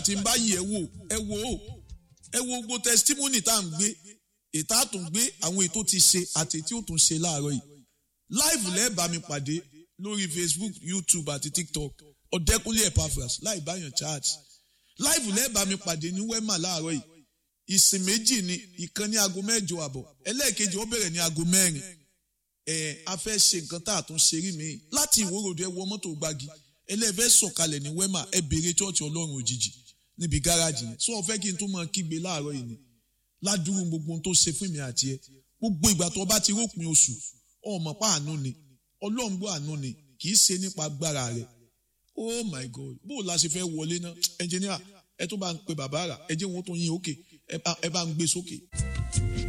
tí n bá yẹ̀ wò ẹ wò ó ẹ wo gbogbo testimony tá à ń gbé ètò àtúngbé àwọn ètò ti ṣe àti ètò ò tún ṣe láàárọ̀ yìí live lẹ́ẹ̀bà mi pàdé lórí facebook youtube àti tiktok ọ̀dẹ́kúnlé epaphras láì báyàn chat live lẹ́ẹ̀bà mi pàdé ní wema láàárọ̀ yìí ìsìn méjì ni ìkan ní aago mẹ́jọ àbọ̀ ẹlẹ́ẹ̀kejì ó bẹ̀rẹ̀ ní aago mẹ́rin ẹ̀ a fẹ́ ṣe nǹkan tá a tún ṣe rí mi láti ìwórodò ẹ wọ mọ́tò gbági ẹlẹ́ẹ̀fẹ́ sọ̀kalẹ̀ ní wema ẹ béèrè chọ́ọ̀chì ọlọ́run òjijì níbi gáràjì yẹn sọ fẹ́ kí n tún máa kígbe láàárọ̀ yìí ni ládùúgbò gbogbo ohun tó ṣe fún mi àti ẹ gbogbo ìgbà tó bá ti rópin oṣù ọmọ pa àánú ni ọlọ́run gbọ́ àánú ni kì í ṣe nípa agbára rẹ̀ oh my god bó o la ṣe fẹ́ wọlé náà ẹnjìníà ẹ tó bá ń pe bàbá rà ẹ jẹ́ wọn tó yín òkè ẹ bá ń gbé sókè.